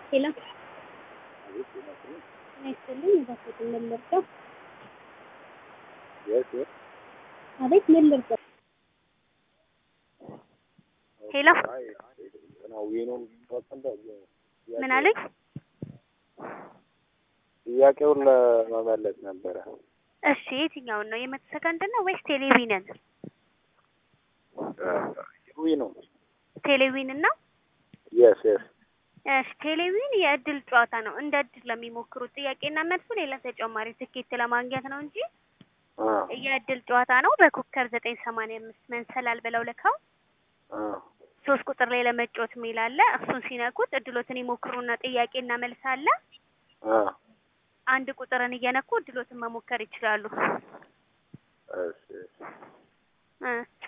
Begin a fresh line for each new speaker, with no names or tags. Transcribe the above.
ሄሎ ጤና ይስጥልኝ እባክዎትን ምን ልርዳው? አቤት ምን ልርዳው? ሄሎ ምን አለኝ?
ጥያቄውን ለመመለስ ነበረ።
እሺ የትኛውን ነው የመቶ ሰከንድ ነው ወይስ ቴሌቪዥንን?
ዊ ነው
ቴሌቪዥን እና
የስ የስ
እሺ ቴሌቪዥን የእድል ጨዋታ ነው። እንደ እድል ለሚሞክሩት ጥያቄና መልሱ ሌላ ተጨማሪ ትኬት ለማግኘት ነው እንጂ የእድል ጨዋታ ነው። በኮከብ ዘጠኝ ሰማንያ አምስት መንሰላል ብለው ልከው ሶስት ቁጥር ላይ ለመጫወት የሚል አለ። እሱን ሲነኩት እድሎትን ይሞክሩና ጥያቄና መልስ አለ። አንድ ቁጥርን እየነኩ እድሎትን መሞከር ይችላሉ።
እሺ
እ